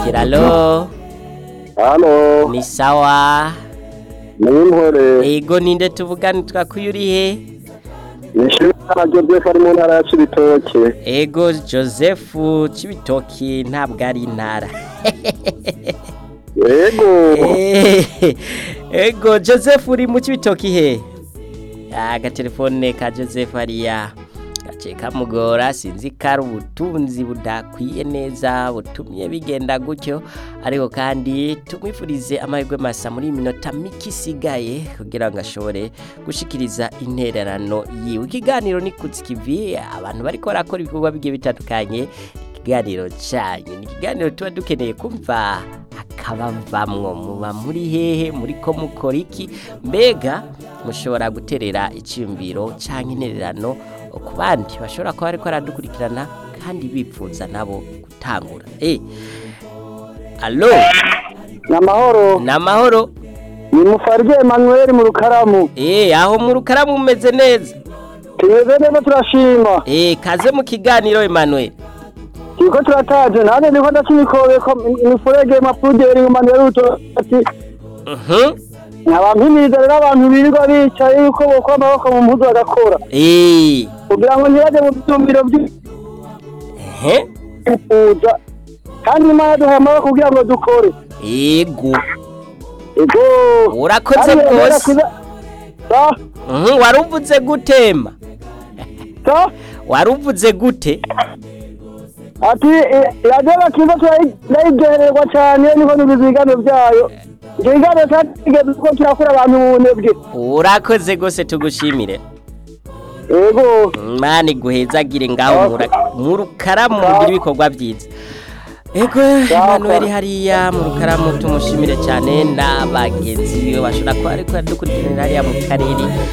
akurikira alo halo ni sawa nimpore ego ninde tuvugana twakuye uri he nishimana joseph ari mu ntara ya cibitoke ego joseph cibitoki ntabwo ari intara yego Eh, ego joseph uri mu cibitoki he agatelefone ka joseph hariya gace kamugora sinzi ko ari ubutunzi budakwiye neza butumye bigenda gutyo ariko kandi tumwifurize amahirwe masa muri iyi minota mike isigaye kugira ngo ashobore gushikiriza intererano yiwe ikiganiro ni kutsikivi abantu bariko barakora ibikorwa bigiye bitandukanye ikiganiro cyanyu ni ikiganiro tuba dukeneye kumva akabavamwo muba muri hehe muri ko mukora iki mbega mushobora guterera icyumviro cyangwa intererano ku bandi bashobora kuba ariko baradukurikirana kandi bipfuza nabo gutangura eh alo ni amahoro ni amahoro ni mufarige emanuel mu rukaramu eh aho mu rukaramu mumeze neza tumeze neza turashima eh kaze mu kiganiro Emmanuel turiko turataje nanjye ndiko ndacimikobeko imifurege mapuderi emanuel utoti mhm nkabampimiriza rero abantu birirwa bicaye yuko bokora amaboko mu mpuzu bagakora eh kugira ngo ntibaje mu byumviro ehe by'ukuza kandi imana duhaye amaboko kugira ngo dukore ego ego urakoze Kandi rero rwose kuza- sa mhm waruvuze gutema sa waruvuze gute ati radiyo bakiza turayiryohererwa cyane niho n'ibizigano byayo ibyo biganiro cyageze kuko kirakura abantu mu bunebwe urakoze rwose tugushimire ego mani guhezagire ngaho mura- mu rukaramu mugira ibikorwa byiza ego Emmanuel hariya mu rukaramu tumushimire cyane n'abagenzi biwe bashobora kuba ariko yadukurikirana hariya mu karere